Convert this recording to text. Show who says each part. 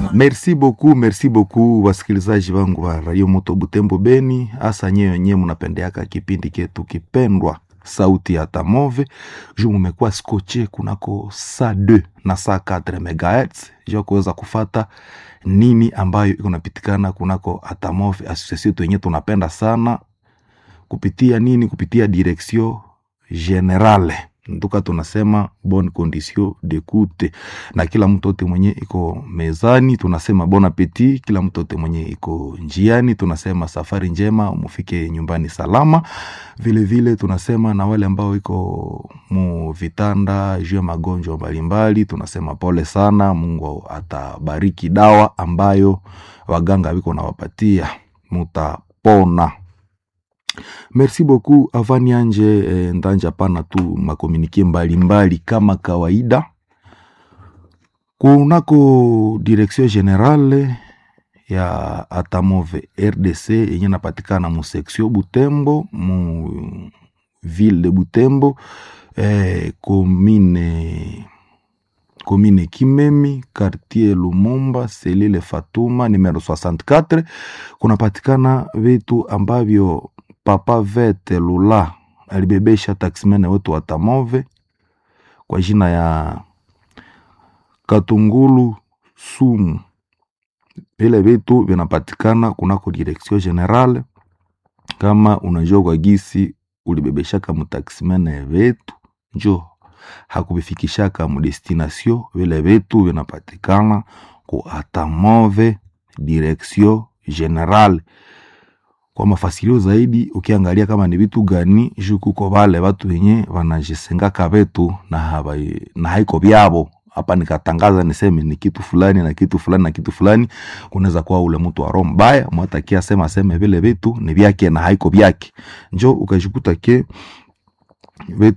Speaker 1: Merci beaucoup, merci beaucoup wasikilizaji wangu wa Radio Moto Butembo Beni, hasa nyewe nyewe mnapendeaka kipindi ketu kipendwa sauti ya Tamove juu mumekuwa skoche kunako saa 2 na saa 4 megahertz juu kuweza kufata nini ambayo iko napitikana kunako Atamove association yenye tunapenda sana kupitia nini, kupitia direction generale nduka tunasema bonne condition d'écoute, na kila mtote mwenye iko mezani tunasema bon appetit. Kila mtote mwenye iko njiani tunasema safari njema, mufike nyumbani salama. Vile vile tunasema na wale ambao iko mu vitanda juu ya magonjwa mbalimbali tunasema pole sana, Mungu atabariki dawa ambayo waganga wiko nawapatia, mutapona. Merci beaucoup avani anje eh, ndanja pana tu makomunike mbalimbali kama kawaida kunako direction generale ya Atamove RDC yenye napatikana mu section Butembo mu ville de Butembo eh, commune commune Kimemi quartier Lumumba selile Fatuma numero 64 kunapatikana vitu ambavyo Papa Vete Lula alibebesha taksimene wetu wa Tamove kwa jina ya Katungulu Sumu. Vile vitu vinapatikana kunako direction generale. Kama unajua kwa gisi ulibebeshaka mutaksimene vetu, njo hakubifikishaka mudestination, vile vitu vinapatikana ku Atamove direction generale kwa mafasilio zaidi ukiangalia kama ni vitu gani juu kuko vale watu wenye wanajisengaka vetu na, habai, na haiko vyavo hapa nikatangaza niseme ni kitu fulani na kitu fulani na kitu fulani, kunaweza kuwa ule mtu wa roho mbaya mwatakia sema seme vile vitu ni vyake na haiko vyake, njo ukajikuta ke